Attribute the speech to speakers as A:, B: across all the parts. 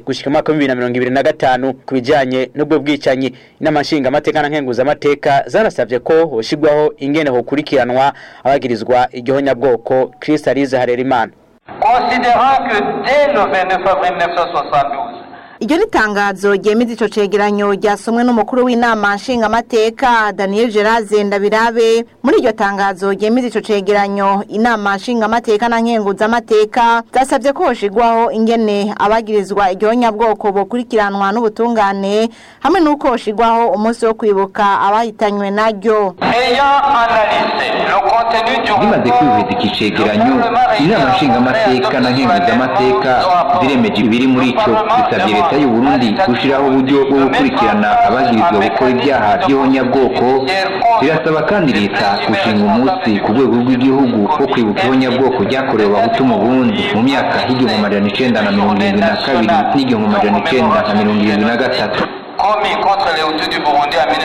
A: gushika mwaka wa 2025 kubijanye n'ubwo bwicanyi inama nshinga amateka na nkenguza amateka zarasavye ko hoshigwaho ingene hokurikiranwa abagirizwa igihonya bwoko Kristalize Harerimana
B: considérant que dès le 29 avril 1972
C: iryo ni tangazo ryemeza ico cegeranyo ryasomwe n'umukuru w'inama nshingamateka Daniel Gerard Ndabirabe muri iryo tangazo ryemeza ico cegeranyo inama nshingamateka na nkenguzamateka zasabye ko hoshigwaho ingene abagirizwa iryo bwoko bokurikiranwa n'ubutungane hamwe n'uko hoshigwaho umunsi wo kwibuka abahitanywe naryo
B: ayant analysé le contenu du
D: bimaze kwihweza iki cegeranyo inama nshingamateka na nkenguzamateka ziremeje ibiri muri ico zisabye leta y'u Burundi gushiraho uburyo bwo gukurikirana abagirizwa gukora ibyaha by'ihonyabwoko birasaba kandi leta gushinga umunsi ku rwego rw'igihugu wo kwibuka ihonyabwoko ryakorewe abahutu mu Burundi mu myaka y'igihumbi amajana icenda na mirongo irindwi na kabiri n'igihumbi amajana icenda na mirongo irindwi na gatatu
B: commis contre les Hutus du Burundi en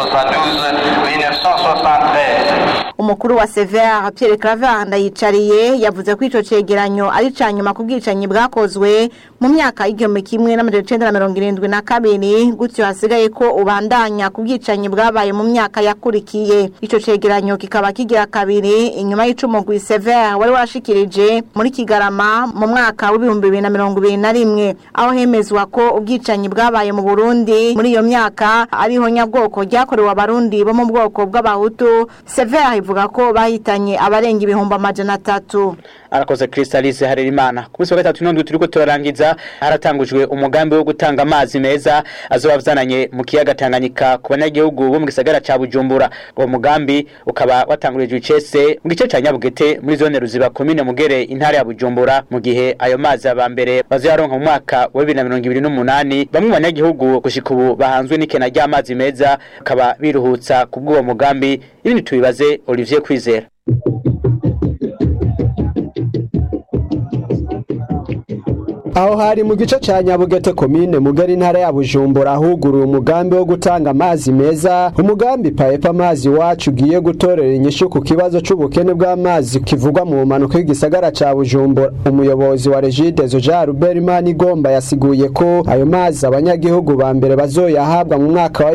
B: 1972-1973.
C: umukuru wa Sever Pierre Claver ndayicariye yavuze ko ico cegeranyo ari ca nyuma ku bwicanyi bwakozwe mu myaka y'igihumbi kimwe n'amajana icenda na mirongo irindwi na kabiri gutyo hasigaye ko ubandanya ku bwicanyi bwabaye mu myaka yakurikiye ico cegeranyo kikaba kigira kabiri inyuma y'icumugwi Sever wari washikirije muri Kigarama mu mwaka w'ibihumbi bibiri na mirongo ibiri na rimwe aho hemezwa ko ubwicanyi bwabaye mu Burundi muri iyo myaka ariho nyabwoko ryakorewe abarundi bo mu bwoko bw'abahutu Sever ivuga ko bahitanye abarenga ibihumbi amajana atatu
A: arakoze Kristalize Harerimana ku munsi wa gatatu n'indwi turiko turarangiza haratangujwe umugambi wo gutanga amazi meza azoba vzananye mu kiyaga Tanganyika ku banyagihugu bo mu gisagara ca Bujumbura uwo mugambi ukaba watangurijwe icese mu gice ca Nyabugete muri zone Ruziba komine Mugere intara ya Bujumbura mu gihe ayo mazi aba mbere bazoyaronka mu mwaka wa 2028 bamwe mu banyagihugu gushika ubu bahanzwe n'ikena ry'amazi meza bakaba biruhutsa ku bw'uwo mugambi ibindi tubibaze Olivier Kwizera
E: aho hari mu gice ca Nyabugete komine mugari intara ya Bujumbura ahuguruye umugambi wo gutanga amazi meza umugambi paepa amazi wacu ugiye gutorera inyishu ku kibazo c'ubukene bw'amazi kivugwa mu manuko y'igisagara ca Bujumbura umuyobozi wa Regideso Jean Robert Manigomba yasiguye ko ayo mazi abanyagihugu ba mbere bazoyahabwa mu mwaka wa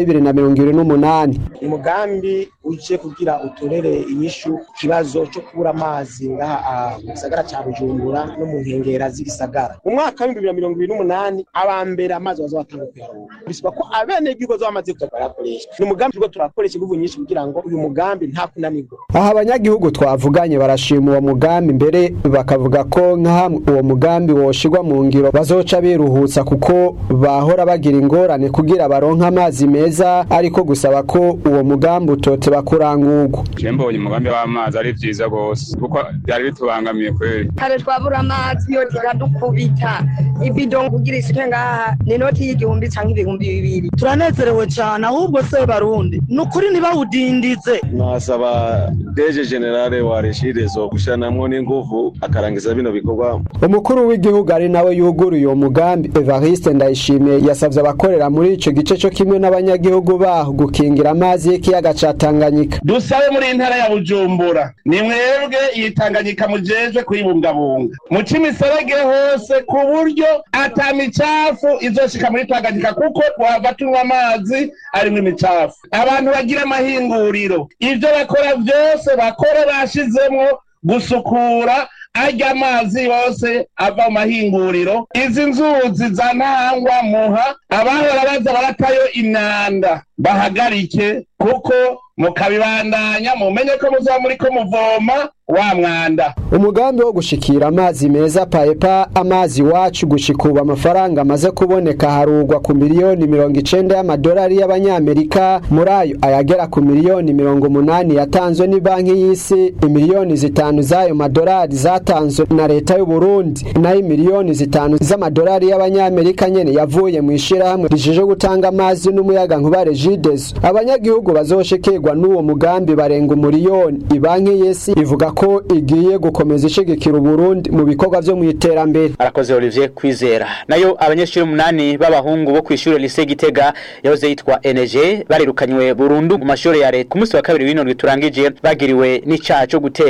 E: 2028
F: umugambi uje kugira utorere inyishu ku kibazo cyo kubura amazi ngaha mu gisagara ca Bujumbura no mu nkengera z'igisagara mu mwaka w'ibihumbi bibiri na mirongo ibiri n'umunani abambere amazi bazobatanga kuyaronka bisaba ko abenegihugu bazoba bamaze kuyakoresha ni umugambi turiko turakoresha inguvu nyinshi kugira ngo uyu mugambi nta kunanirwa
E: aha abanyagihugu twavuganye barashima uwo mugambi mbere bakavuga ko nka hamwe uwo mugambi woshirwa mu ngiro bazoca biruhutsa kuko bahora bagira ingorane kugira baronke amazi meza ariko gusaba ko uwo mugambi utoteba kurangurwa
G: je mbonye umugambi w'amazi ari vyiza gose kuko byari bitubangamiye kweri
H: kare twabura amazi yo tiradukubita ibido kugira isuke ngaha ni inoti y'igihumbi canke ibihumbi bibiri
I: turanezerewe cane ahubwo se barundi ni ukuri ntibawudindize
J: nasaba deje generale wa regideso gushiranamwo n'inguvu akarangiza bino bikorwa
E: umukuru w'igihugu ari nawe yuguruye uwo mugambi Evariste Ndayishimiye yasavye abakorera muri ico gice co kimwe n'abanyagihugu baho gukingira amazi y'ikiyaga ca Tanganyika
K: dusabe muri intara ya Bujumbura ni mwebwe iyi Tanganyika mujejwe kuyibungabunga muca imiserege hose ku buryo ata micafu izoshika muri Tanganyika kuko twava tunywa amazi arimwo imicafu abantu bagira amahinguriro ivyo bakora vyose bakore bashizemwo gusukura arya amazi yose ava mu mahinguriro izi nzuzi za ntangwa muha abahora baza baratayo imyanda bahagarike kuko mukabibandanya mumenye ko muzaba muriko muvoma wa mwanda
E: umugambi wo gushikira amazi meza paepa amazi wacu gushika ubu amafaranga amaze kuboneka harugwa ku miliyoni mirongo icenda y'amadolari y'abanyamerika muri ayo ayagera ku miliyoni mirongo umunani yatanzwe ni banki y'isi imiliyoni zitanu z'ayo madolari zatanzwe na leta y'u Burundi nayo imiliyoni zitanu z'amadolari y'abanyamerika nyene yavuye mu ishirahamwe rijeje gutanga amazi n'umuyaga nkuba Regideso abanyagihugu bazoshikirwa n'uwo mugambi barenga umuriyoni ibanki y'isi ivuga ko igiye gukomeza ishigikira Uburundi mu bikorwa vyo mu iterambere
A: arakoze Olivier Kwizera nayo abanyeshuri umunani b'abahungu bo kw'ishure lycée Gitega yahoze yitwa NG barirukanywe burundu mu mashuri ya leta ku munsi wa kabiri w'ino turangije bagiriwe n'icaha cyo gutera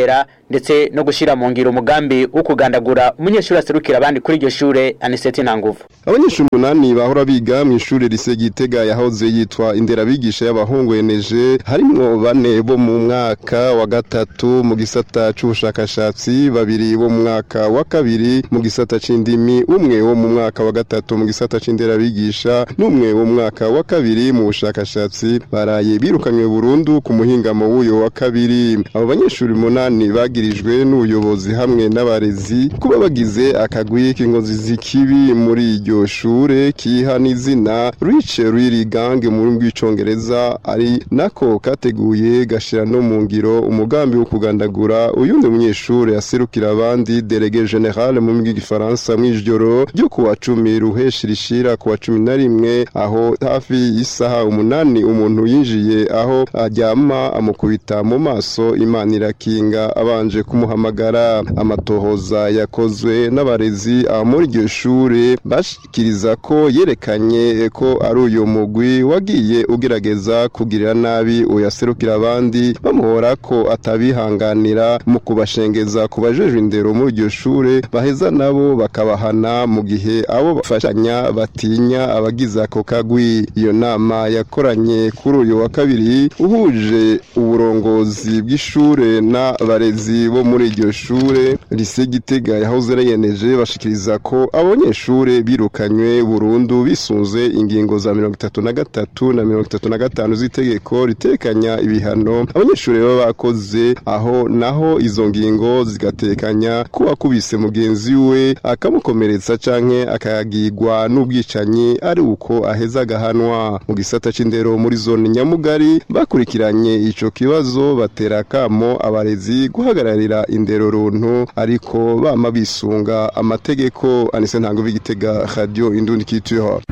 A: ndetse no gushira mu ngiro umugambi wo kugandagura umunyeshuri aserukira abandi kuri iryo shure Aniseti Ntanguvu
L: abanyeshuri umunani bahora biga mu ishuri rise Gitega yahoze yitwa inderabigisha y'abahungu eneje harimwo bane bo mu mwaka wa gatatu mu gisata c'ubushakashatsi babiri bo mu mwaka wa kabiri mu gisata c'indimi umwe wo mu mwaka wa gatatu mu gisata c'inderabigisha n'umwe wo mu mwaka wa kabiri mu bushakashatsi baraye birukanywe burundu ku muhingamo w'uyo wa kabiri abo banyeshuri umunani bagirijwe n'ubuyobozi hamwe n'abarezi kuba bagize akagwi k'ingozi z'ikibi muri iryo shure kiha n'izina Rich Really Gang mu rurimi rw'icongereza ari nako kateguye gashira no mu ngiro umugambi wo kugandagura uyundi munyeshure aserukira abandi delege general mu rurimi rw'igifaransa mw'ijoro ryo ku wa cumi ruheshi rishira ku wa cumi na rimwe aho hafi y'isaha umunani umuntu yinjiye aho aryama amukubita mu maso imana irakinga abanje kumuhamagara amatohoza yakozwe n'abarezi aho muri iryo shure bashikiriza ko yerekanye ko ari uyu mugwi wagiye ugerageza kugirira nabi uyaserukira abandi bamuhora ko atabihanganira mu kubashengeza ku bajejwe indero muri iryo shure baheza nabo bakabahana mu gihe abo bafashanya batinya abagize ako kagwi iyo nama yakoranye kuri uyu wa kabiri uhuje uburongozi bw'ishure n'abarezi bo muri iryo shure lise Gitega yahoze yeneje bashikiriza ko abanyeshure birukanywe burundu bisunze ingingo za mirongo itatu na gatatu na mirongo itatu na gatanu z'itegeko ritekanya ibihano abanyeshure baba bakoze aho naho izo ngingo zigatekanya ko wakubise mugenzi we akamukomeretsa canke akagigwa n'ubwicanyi ari uko aheza agahanwa mu gisata c'indero muri zone nyamugari bakurikiranye ico kibazo batera akamo abarezi guhagararira indero runtu ariko bama bisunga amategeko anise ntango b'igitega radio indundi kituho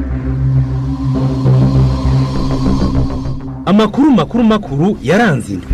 M: amakuru makuru makuru yaranze indwi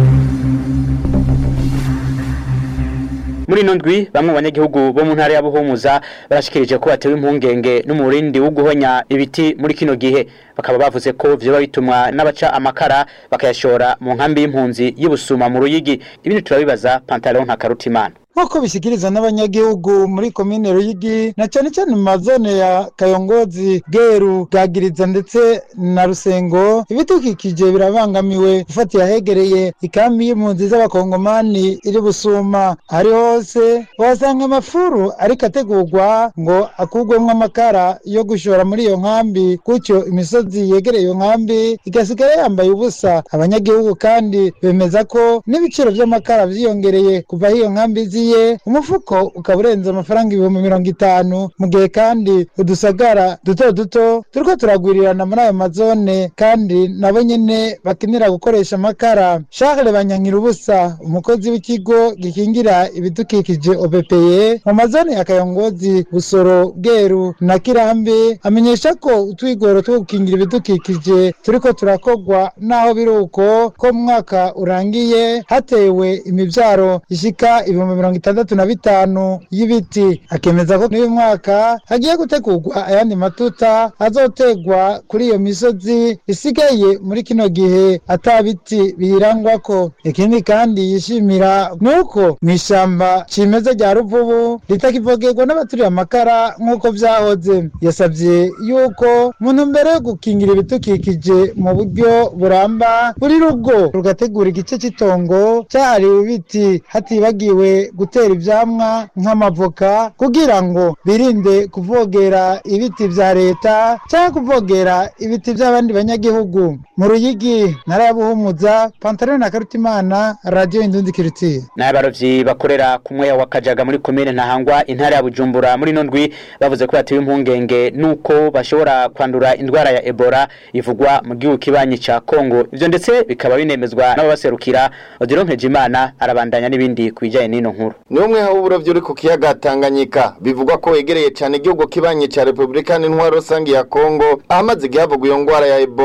A: muri ino ndwi bamwe mu banyagihugu bo mu ntara ya Buhumuza barashikirije ko batewe impungenge n'umurindi wo guhonya ibiti muri kino gihe bakaba bavuze ko vyoba bitumwa n'abaca amakara bakayashora mu nkambi y'impunzi y'Ibusuma mu Ruyigi ibindi turabibaza Pantalon nka Karutimana
N: nk'uko bishyikirizwa n'abanyagihugu muri komine ruyigi na cyane cyane mu mazone ya kayongozi bweru bwagiriza ndetse na rusengo ibidukikije birabangamiwe gufatiye ahegereye ikambi y'impunzi z'abakongomani iri busuma ari hose wasanga amafuru ariko ategurwa ngo akurwemo amakara yo gushora muri iyo nkambi gutyo imisozi yegereye iyo nkambi igasigara yambaye ubusa abanyagihugu kandi bemeza ko n'ibiciro by'amakara byiyongereye kuva aho iyo nkambi zi ye umufuko ukaba urenze amafaranga ibihumbi mirongo itanu mu gihe kandi udusagara duto duto turiko turagwirirana muri ayo mazone kandi nabo nyene bakenera gukoresha amakara Charles Banyankira ubusa umukozi w'ikigo gikingira ibidukikije OBPE mu mazone ya Kayongozi Busoro Bweru na Kirambi amenyesha ko utwigoro two gukingira ibidukikije turiko turakogwa naho biruko ko mu mwaka urangiye hatewe imivyaro ishika ibihumbi mirongo itandatu na bitanu y'ibiti akemeza ko n'uyu mwaka hagiye gutegurwa ayandi matuta azotegwa kuri iyo misozi isigaye muri kino gihe ata biti biyirangwako ikindi kandi yishimira nuko mu ishyamba cimeza rya ruvubu ritakivogerwa n'abaturiye amakara nk'uko vyahoze yasabye yuko mu ntumbero yo gukingira ibidukikije mu buryo buramba buri rugo rugategura igice cy'itongo cyahariwe ibiti hatibagiwe gutera ivyamwa nk'amavoka kugira ngo birinde kuvogera ibiti vya leta cyangwa kuvogera ibiti by'abandi banyagihugu mu ruyigi ntara ya buhumuza pantaro na karutimana radio indundi kiritiye
A: n'abarovyi bakorera ku mweya wa kajaga muri komine ntahangwa intara ya bujumbura muri ino ndwi bavuze ko batewe impungenge nuko bashobora kwandura indwara ya ebola ivugwa mu gihugu kibanyi ca kongo ivyo ndetse bikaba binemezwa n'ababaserukira odiro nkejimana arabandanya n'ibindi ku bijanye n'ino nkuru
O: ni umwe w'uburovyi uri ku kiyaga Tanganyika bivugwa ko wegereye cyane igihugu kibanye ca Republika n'intwaro rusange ya Kongo ahamaze igihe havugwa iyo ngwara ya Ebola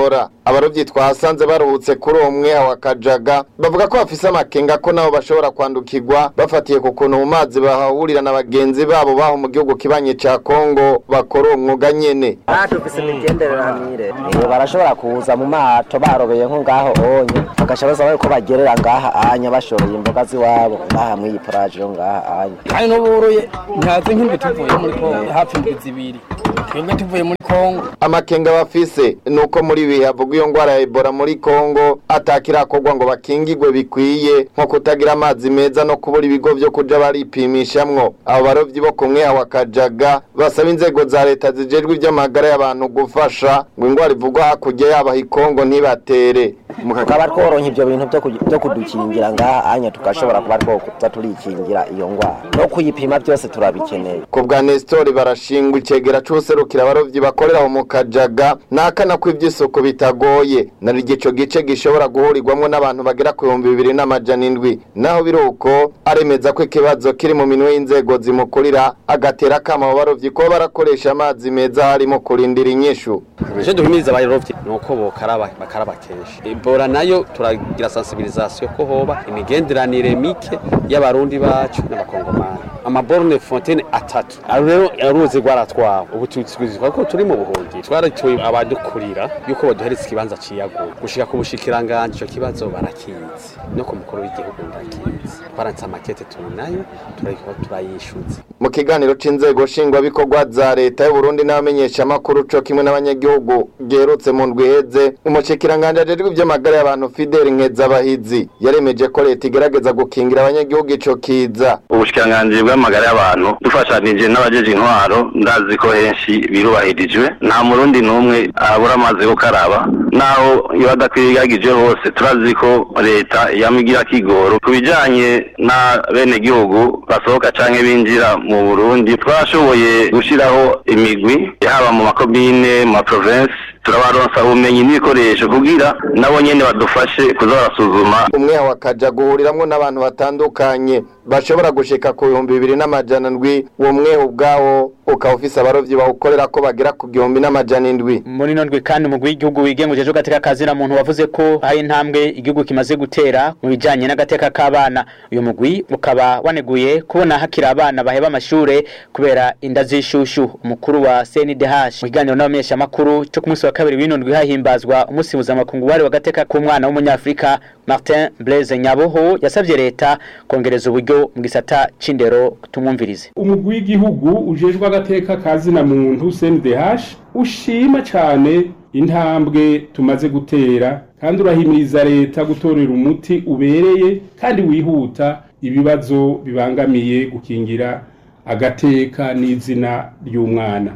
O: abarovyi twasanze baruhutse kuri uwo mweha wa kajaga bavuga ko bafise amakenga ko nabo bashobora kwandukirwa bafatiye ku kuntu mu mazi bahahurira na bagenzi babo baho mu gihugu kibanye ca kongo bakora uwo mwuga nyene
P: dufise imigenderanire barashobora kuza mu mato barobeye nko ngaho onye bagasha baza bariko bagerera ngaha anya bashoreye imboga ziwabo ngaha mw'iyi poraje yo ngaha anya
Q: kandi n'uburuye ntazi nk'indwi tuvuye muri kongo hafi indwi zibiri twebwe tuvuye muri kongo
O: amakenga bafise nuko muri ibi havugwa iyo ngwara ya ebola muri kongo atakirakorwa ngo bakingigwe bikwiye nko kutagira amazi meza no kubura ibigo vyo kuja baripimishamwo abo barovyi bo ku mweha wa kajaga basaba inzego za leta zijejwe ivy'amagara y'abantu gufasha ngo ingwara ivugwa hakurya yabaha ikongo ntibatere
P: tukaba tworonka ivyo bintu vyo ku- vyo kudukingira ngaha anya tugashobora kuba twokuza turikingira iyo ngwara no kuyipima byose turabikeneye
O: ku bwa nestori barashingwa icegera c'userukira abarovyi bakorera aho mu kajaga nakana ko ivy'isuku bitagoye nari igico gice gishobora guhurirwamwo n'abantu bagera ku bihumbi bibiri n'amajana indwi naho biri uko aremeza ko ikibazo kiri mu minwe y'inzego zimukurira agatera akama abo barovyi kuba barakoresha amazi meza harimo kurindira inyishu
R: ivyo duhimiriza abarovyi ni uko bokaraba bakaraba kenshi ebola nayo turagira sensibilisation ko hoba imigenderanire mike y'abarundi bacu n'abakongomani amaborne fontaine atatu aro rero uruzi rwaratwawe ubu tuzizwa ko turi mu buhungi twaratuye abadukurira yuko baduhereza ikibanza ciyaguye gushika ku bushikiranganje ico kibazo barakizi no ku mukuru w'igihugu ndakizi twaranditse amakete turi nayo turariko turayishuza
O: mu kiganiro c'inzego nshingwabikorwa za leta y'uburundi n'abamenyeshamakuru co kimwe n'abanyagihugu giherutse mu ndwi iheze umushikiranganje ajejwe ivy'amagara y'abantu fideli nkezabahizi yaremeje ko leta igerageza gukingira abanyagihugu ico kiza
S: ubushikiranganji bw'amagara y'abantu dufashanije n'abajeje intwaro ndazi ko henshi birubahirijwe nta murundi n'umwe abura amazi yo gukaraba naho iyo adakwiragije hose turazi ko leta yamigira kigoro ku bijanye na bene gihugu basohoka canke binjira mu burundi twashoboye gushiraho imigwi haba mu makomine mu maprovinsi turabaronsa ubumenyi n'ibikoresho kugira nabo nyene badufashe kuza barasuzuma
O: umweha wa kaja guhuriramwo n'abantu batandukanye bashobora gushika ku bihumbi bibiri n'amajana ndwi uwo mweha ubwawo ukaba ufise abarovyi bawukorera ko bagera ku gihumbi n'amajana indwi
A: muri ino ndwi kandi umugwi w'igihugu wigenga ujejwe agateka kazina muntu wavuze ko hari intambwe igihugu kimaze gutera mu bijanye n'agateka k'abana uyu mugwi ukaba waneguye kubona hakiri abana baheba amashure kubera inda z'ishushu umukuru wa CNDH mu kiganiro n'abamenyeshamakuru cyo ku munsi wa kabiri w'ino ndwi hahimbazwa umunsi mpuzamakungu wari w'agateka k'umwana w'umunyafurika Martin Blaise Nyaboho yasavye leta kongereza uburyo mu gisata c'indero tumwumvirize
T: umugwi w'igihugu ujejwe agateka kazina muntu CNDH ushima cyane intambwe tumaze gutera kandi urahimiriza leta gutorera umuti ubereye kandi wihuta ibibazo bibangamiye gukingira agateka n'izina ry'umwana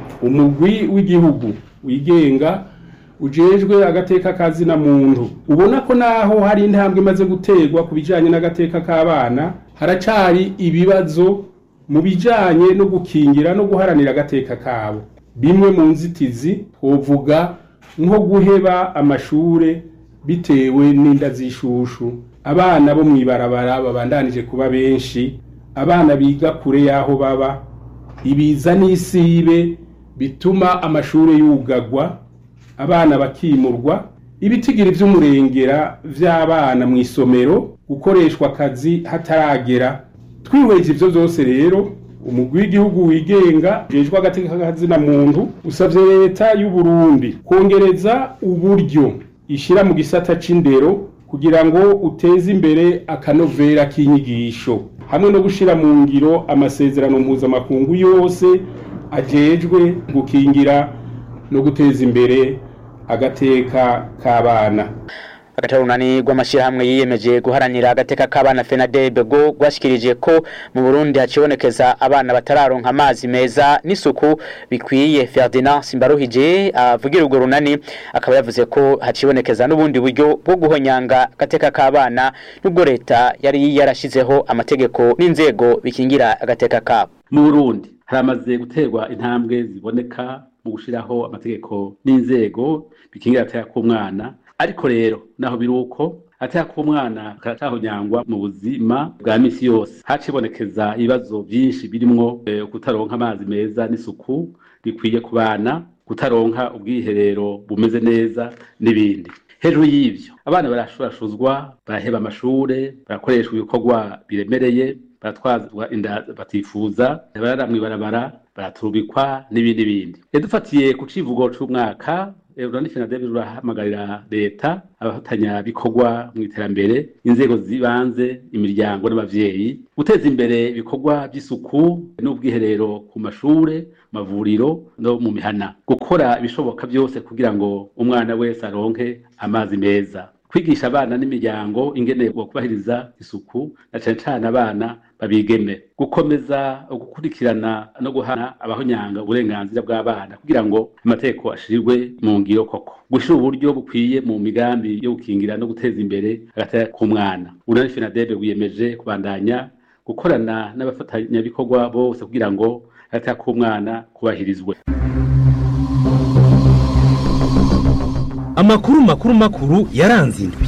T: umugwi w'igihugu wigenga ujejwe agateka kazina muntu ubona ko naho hari intambwe imaze guterwa ku bijanye n'agateka k'abana haracari ibibazo mu bijanye no gukingira no guharanira agateka kabo bimwe mu nzitizi twovuga nko guheba amashure bitewe n'inda z'ishushu abana bo mw'ibarabara babandanije kuba benshi abana biga kure y'aho baba ibiza n'isibe bituma amashure yugagwa abana bakimurwa ibitigiri vy'umurengera vy'abana mu isomero gukoreshwa akazi hataragera twihweje ivyo vyose rero umugwi w'igihugu wigenga ujejwe agateka kazina muntu usavye leta y'u Burundi kongereza uburyo ishira mu gisata c'indero kugira ngo uteze imbere akanovera k'inyigisho hamwe no gushira mu ngiro amasezerano mpuzamakungu yose ajejwe gukingira no guteza imbere agateka k'abana
A: agatarunani rw'amashyirahamwe yiyemeje guharanira agateka k'abana FENADEB go gwashikirije ko mu Burundi hacibonekeza abana batararonka amazi meza n'isuku bikwiye Ferdinand Simbaruhije avugira urwo runani akaba yavuze ko hacibonekeza n'ubundi buryo bwo guhonyanga agateka k'abana nubwo leta yari yarashizeho amategeko n'inzego bikingira agateka kabo
U: mu Burundi haramaze guterwa intambwe ziboneka mu gushiraho amategeko n'inzego bikingira agateka k'umwana ariko rero naho biri uko ataya ko umwana karacahonyangwa mu buzima bwa misi yose hacibonekeza ibibazo byinshi birimwo eh, kutaronka amazi meza n'isuku rikwiye ku bana kutaronka ubwiherero bumeze neza n'ibindi hejuru y'ivyo abana barashurashuzwa baraheba amashure barakoreshwa ibikorwa biremereye baratwazwa inda batifuza barara mw'ibarabara baraturubikwa n'ibindi bindi dufatiye ku civugo c'umwaka Urani Fenadebe rurahamagarira leta abafatanya bikorwa mu iterambere inzego zibanze imiryango n'abavyeyi guteza imbere ibikorwa by'isuku n'ubwiherero ku mashure mavuriro no mu mihana gukora ibishoboka byose kugira ngo umwana wese aronke amazi meza kwigisha abana n'imiryango ingene kubahiriza isuku na cane cane abana babigeme gukomeza gukurikirana no guhana abahonyanga uburenganzira bw'abana kugira ngo amategeko ashirwe mu ngiro koko gushira uburyo bukwiye mu migambi yo gukingira no guteza imbere agateka k'umwana urani fenadebe wiyemeje kubandanya gukorana n'abafatanyabikorwa bose kugira ngo agateka k'umwana kubahirizwe
M: amakuru makuru makuru yaranze indwi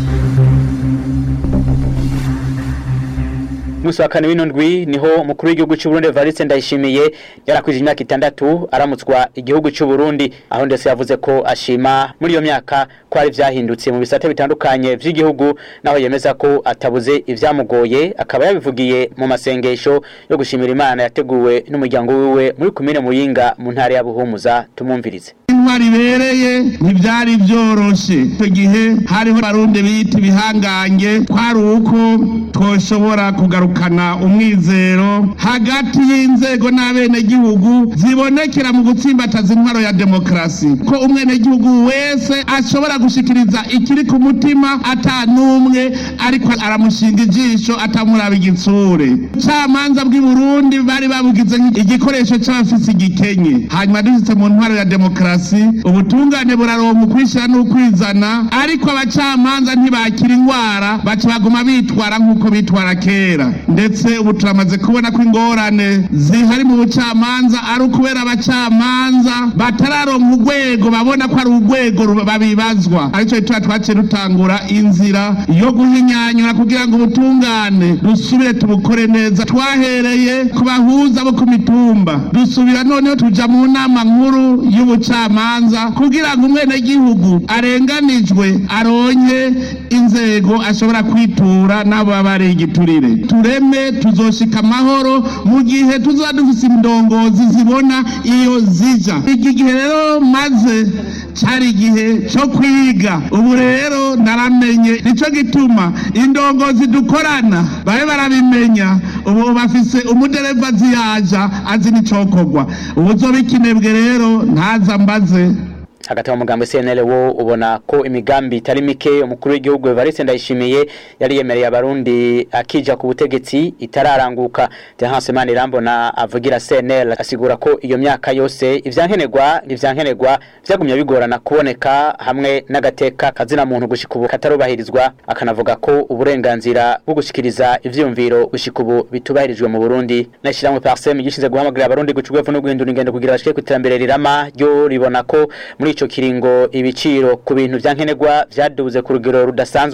A: Musa wa kane w'ino ndwi niho umukuru w'igihugu cy'u Burundi Evariste Ndayishimiye yarakwije imyaka itandatu aramutswa igihugu cy'u Burundi aho ndetse yavuze ko ashima muri iyo myaka ko hari vyahindutse mu bisate bitandukanye vy'igihugu naho yemeza ko atabuze ivyamugoye akaba yabivugiye mu masengesho yo gushimira Imana yateguwe n'umuryango wiwe muri kumine Muyinga mu ntara ya Buhumuza tumumvirize
K: intwari ibereye ntibyari byoroshe icyo gihe hariho barundi bita ibihangange twari uko twoshobora kugarukana umwizero hagati y'inzego n'abenegihugu zibonekera mu gutsimbataza intwaro ya demokarasi ko umwenegihugu wese ashobora gushikiriza ikiri ku mutima ata n'umwe ariko aramushinga ijisho atamuraba igitsure camanza bw'i burundi bari babugize igikoresho c'abafise igikenye hanyuma dushitse mu ntwaro ya demokarasi ubutungane buraronka ukwishyira n'ukwizana ariko abacamanza ntibakira indwara baca baguma bitwara nk'uko bitwara kera ndetse ubu turamaze kubona ko ingorane zihari mu bucamanza ari ukubera abacamanza batararonka urwego babona ko ari urwego babibazwa aricyo gituma twaciye dutangura inzira yo guhinyanyura kugira ngo ubutungane dusubire tubukore neza twahereye ku bahuza bo ku mitumba dusubira noneho tuja mu nama nkuru y'ubucamanza kugira ngo umwenegihugu arenganijwe aronke inzego ashobora kwitura n'abo baba ari igiturire tureme tuzoshika amahoro mu gihe tuzoba dufise indongozi zibona iyo zija iki gihe rero maze cari igihe co kwiga ubu rero naramenye nico gituma indongozi dukorana babe barabimenya ubu bafise umudereva ziyaja azi n'icokorwa ubu uzoba ikinebwe rero ntaza mbaze
A: hagati mu mugambi CNL wo ubona ko imigambi itari mike umukuru w'igihugu Evariste Ndayishimiye yari yemereye abarundi akija ku butegetsi itararanguka Terence Manirambona avugira CNL asigura ko iyo myaka yose ivyankenerwa n'ivyankenerwa vyagumye bigorana kuboneka hamwe n'agateka kazina muntu gushika ubu katarubahirizwa akanavuga ko uburenganzira bwo gushikiriza ivyumviro gushika ubu bitubahirijwe mu Burundi nashiramwe Parsem gishize guhamagarira abarundi gucugwa no guhindura ingendo kugira bashike kwiterambere rirama ryo ribona ko muri ico kiringo ibiciro ku bintu vyankenerwa vyaduze ku rugero rudasanzwe